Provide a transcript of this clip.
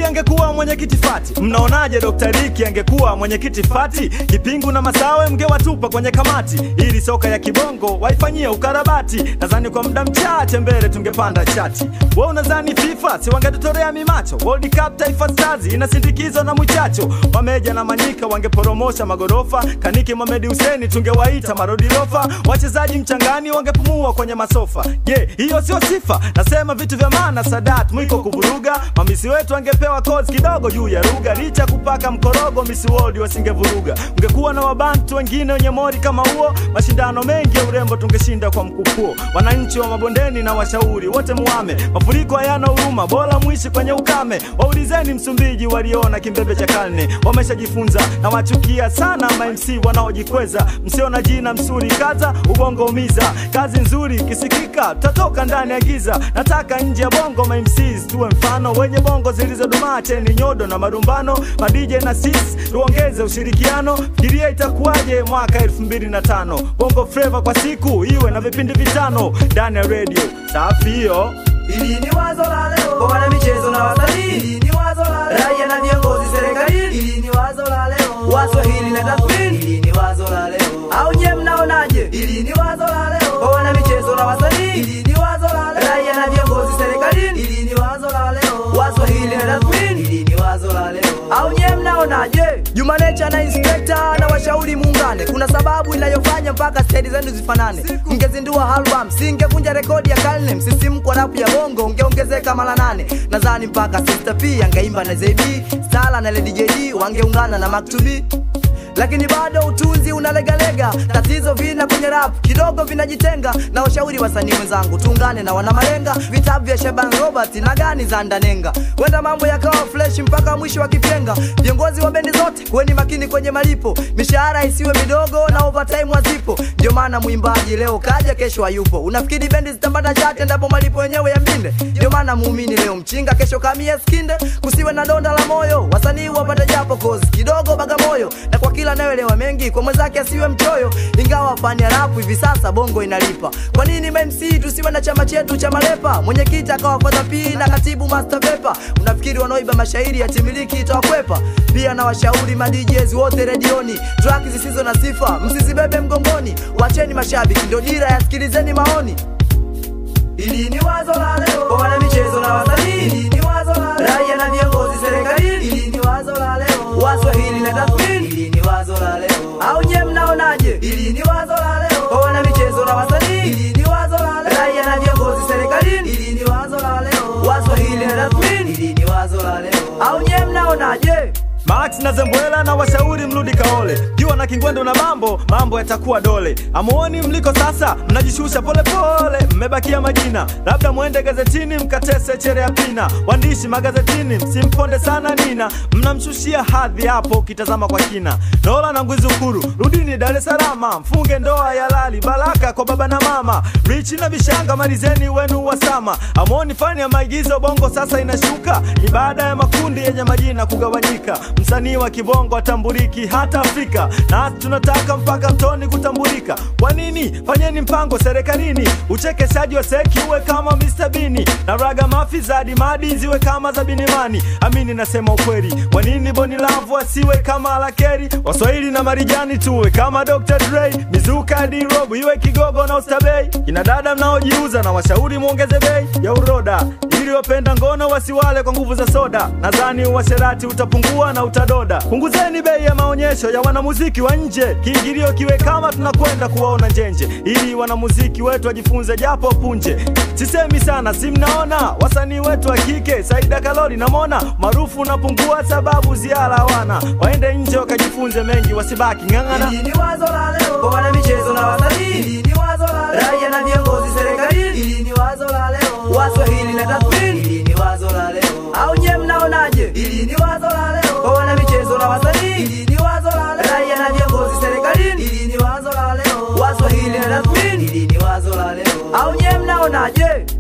angekuwa mwenyekiti fati mnaonaje Dr. Riki angekuwa mwenyekiti fati kipingu na masawe mngewatupa kwenye kamati ili soka ya kibongo waifanyie ukarabati nadhani kwa muda mchache mbele tungepanda chati we unadhani FIFA si wangetutorea mimacho World Cup Taifa Stars inasindikizwa na mwichacho wameja na manyika wangeporomosha magorofa kaniki Mohamed Hussein tungewaita marodirofa wachezaji mchangani wangepumua kwenye masofa je hiyo sio sifa nasema vitu vya maana Sadat mwiko kuvuruga mamisi wetu angepewa kozi kidogo juu ya lugha licha kupaka mkorogo Miss World wasingevuruga ungekuwa na wabantu wengine wenye mori kama huo mashindano mengi ya urembo tungeshinda kwa mkupuo wananchi wa mabondeni na washauri wote muame mafuriko hayana huruma bora mwishi kwenye ukame waulizeni Msumbiji waliona kimbembe cha karne wameshajifunza na wachukia sana ma MC wanaojikweza msio na jina msuri kaza ubongo umiza kazi nzuri ikisikika tutatoka ndani ya giza nataka nje ya bongo ma MCs tuwe mfano wenye bongo zilizodumaa cheni nyodo na marumbano ma DJ na sis tuongeze ushirikiano fikiria itakuwaje mwaka 2005 bongo flava kwa siku iwe na vipindi vitano ndani ya radio safi hiyo Hili ni wazo la leo kwa wana michezo na wasanii. Hili ni wazo la leo raia na viongozi serikalini. Hili ni wazo la leo Waswahili na tathmini. Hili ni wazo la leo au nye mnaonaje? Hili ni wazo la leo kwa wana michezo na wasanii. Hili ni wazo la leo raia na viongozi serikalini. Hili ni wazo la leo Waswahili na tathmini. Hili ni wazo la leo au nye mnaonaje? Juma Nature na Inspector na washauri muungane, kuna sababu inayofanya mpaka stedi zenu zifanane. Mngezindua album, singevunja rekodi ya karne. Msisimko wa rapu ya bongo ungeongezeka mara nane. Nadhani mpaka Sister P angeimba na ZB, Stala na Lady JD wangeungana na Maktubi lakini bado utunzi unalegalega. Tatizo vina kwenye rap kidogo vinajitenga, na washauri wasanii wenzangu tuungane na wana malenga, vitabu vya Shaban Robert na gani za Ndanenga, wenda mambo yakawa fresh mpaka mwisho wa kipyenga. Viongozi wa bendi zote kuweni makini kwenye malipo, mishahara isiwe midogo na overtime wazipo. Ndio maana mwimbaji leo kaja, kesho hayupo. Unafikiri bendi zitapata chati endapo malipo yenyewe ya mbinde? Ndio maana muumini leo mchinga, kesho kamia skinde. Kusiwe na donda la moyo, wasanii wapate japo kozi kidogo Bagamoyo, na kwa kila anayeelewa mengi kwa mwenzake asiwe mchoyo. Ingawa fani ya rap hivi sasa bongo inalipa, kwa nini MC tusiwe na chama chetu cha malepa? Mwenyekiti akawa Father P na katibu Master Pepa. Unafikiri wanaoiba mashairi ya timiliki itawakwepa? Pia na washauri ma DJs wote redioni, track zisizo na sifa msizibebe mgongoni, wacheni mashabiki ndio dira, yasikilizeni maoni. Hili ni wazo la leo kwa wana michezo na wasanii. Hili ni wazo la leo raia na viongozi serikalini. Hili ni wazo la leo Waswahili na tathmini. Hili ni wazo la leo au nye mnaonaje? Hili ni wazo la leo kwa wana michezo na wasanii. Hili ni wazo la leo raia na viongozi serikalini. Hili ni wazo la leo Waswahili na tathmini. Hili ni wazo la leo au nye mnaonaje? Max na Zembwela na washauri mrudi kaole, jua na Kingwendo na mambo mambo yatakuwa dole. Amuoni mliko sasa, mnajishusha polepole, mmebakia majina, labda mwende gazetini mkatese chere ya pina. Waandishi magazetini msimponde sana Nina, mnamshushia hadhi hapo ukitazama kwa kina. Nola na Ngwizukuru, rudini Dar es Salaam, mfunge ndoa ya lali, baraka kwa baba na mama. Richi na Vishanga, malizeni wenu wasama. Amuoni fani ya maigizo bongo sasa inashuka, ni baada ya makundi yenye majina kugawanyika msanii wa kibongo atambuliki hata Afrika, na tunataka mpaka mtoni kutambulika. Kwa nini? Fanyeni mpango serikalini, uchekeshaji wa seki uwe kama Mr. Bini na raga mafi za dimadi ziwe kama za Binimani. Amini nasema ukweli, kwa nini Boni Lavu asiwe kama Alakeri? Waswahili na Marijani tuwe kama Dr. Dre, mizuka hadi robo iwe Kigogo na Ustabei. Kina dada mnaojiuza na washauri muongeze bei ya uroda ili wapenda ngono wasiwale kwa nguvu za soda. Nadhani uasherati utapungua na utadoda. Punguzeni bei ya maonyesho ya wanamuziki wa nje, kiingilio kiwe kama tunakwenda kuwaona njenje, ili wanamuziki wetu wajifunze japo punje. Sisemi sana, si mnaona wasanii wetu wa kike, Saida Kalori na Mona maarufu unapungua sababu ziara hawana, waende nje wakajifunze mengi, wasibaki ng'ang'ana. Hili ni wazo la leo kwa wana michezo na wasanii. Hili ni wazo la leo raia na viongozi serikalini. Hili ni wazo la leo Waswahili na tathmini. Hili ni wazo la leo au nye mnaonaje? Hili ni wazo la leo kwa wana michezo na wasanii. Hili ni wazo la leo raia na viongozi serikalini. Hili ni wazo la leo Waswahili na tathmini. Hili ni wazo la leo au nye mnaonaje?